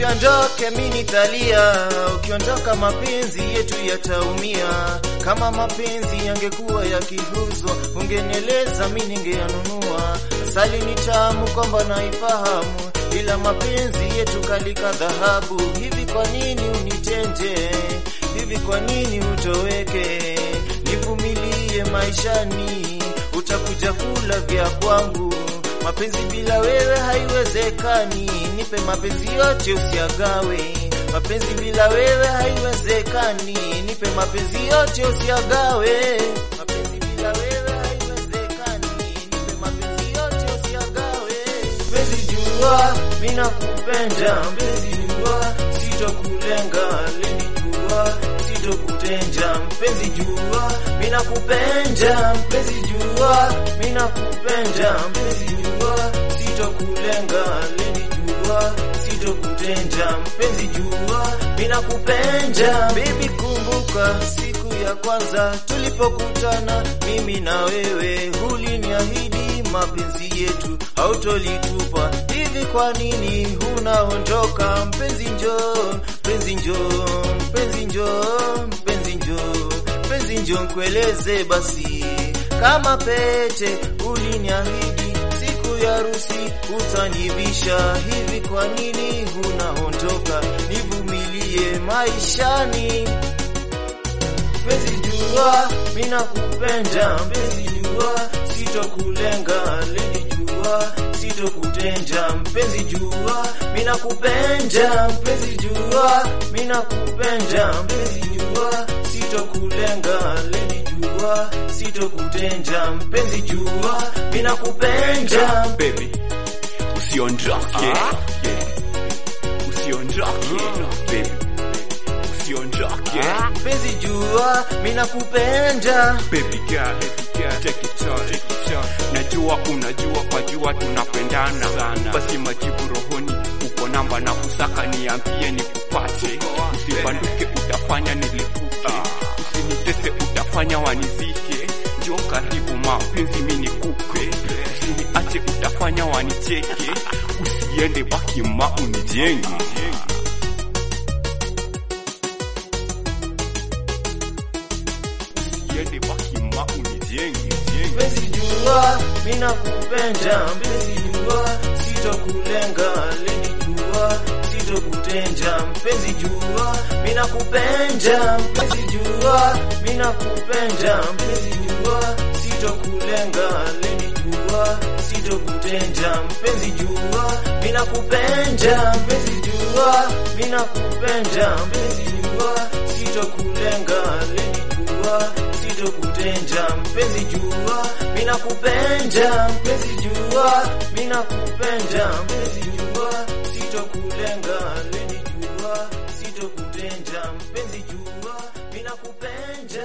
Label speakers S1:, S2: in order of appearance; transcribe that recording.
S1: usiondoke, mimi nitalia. Ukiondoka, mapenzi yetu yataumia. Kama mapenzi yangekuwa yakiuzwa, ungenieleza, mimi ningeyanunua. Asali ni tamu, kwamba naifahamu, ila mapenzi yetu kalika dhahabu. Hivi kwa nini unitende hivi? Kwa nini utoweke? Nivumilie maishani, utakuja kula vya kwangu. Mapenzi bila wewe haiwezekani, nipe mapenzi yote usiagawe. Mapenzi bila wewe haiwezekani, nipe mapenzi yote usiagawe. Mapenzi bila wewe haiwezekani, nipe mapenzi yote usiagawe. Mpenzi jua, mimi nakupenda, mpenzi jua, sitokulenga, leni jua, sitokutenja. Mpenzi jua, mimi nakupenda, mpenzi jua, mimi nakupenda, mpenzi jua, sitokulenga, leni jua, sitokutenja. Mpenzi jua, mimi nakupenda. Baby, kumbuka siku ya kwanza tulipokutana mimi na wewe, uliniahidi mapenzi yetu hautolitupa. Hivi kwa nini unaondoka? Mpenzi njoo, mpenzi njoo, mpenzi njoo, mpenzi njoo, mpenzi njoo, nkueleze basi kama pete uliniahidi siku ya harusi utanivisha. Hivi kwa nini unaondoka? Nivumilie maishani Mpenzi jua, mimi nakupenda. Mpenzi jua, sitokulenga. Leni jua, sitokutenja. Mpenzi jua, mimi nakupenda. Mpenzi jua, mimi nakupenda. Mpenzi jua, sitokulenga. Leni jua, sitokutenja. Mpenzi jua, mimi nakupenda.
S2: baby usiondoke usiondoke baby usiondoke
S1: Mpenzi jua, mimi nakupenda.
S2: baby girl take it on take it on najua unajua kwa jua tunapendana sana basi majibu rohoni uko namba na kusaka niambie nikupate usibanduke utafanya nilipuke usinitese utafanya wanizike njoo karibu mapenzi mimi nikupe usiniache utafanya wanicheke usiende baki ma unijenge usiende baki ma unijenge
S1: Mpenzi jua, mimi nakupenda. Mpenzi jua, sitokulenga. Leni jua, sitokutenja. Mpenzi jua, mimi nakupenda. Mpenzi jua, mimi nakupenda. Mpenzi jua, sitokulenga. Leni jua, sitokutenja. Mpenzi jua, mimi nakupenda. Mpenzi jua, mimi nakupenda. Mpenzi jua, sitokulenga. Leni jua, sitokutenja. Mpenzi jua, mimi nakupenda. Mpenzi jua, mimi nakupenda. Mpenzi jua, sitokulenga. Leni jua, sitokutenja. Mpenzi jua, mimi nakupenda.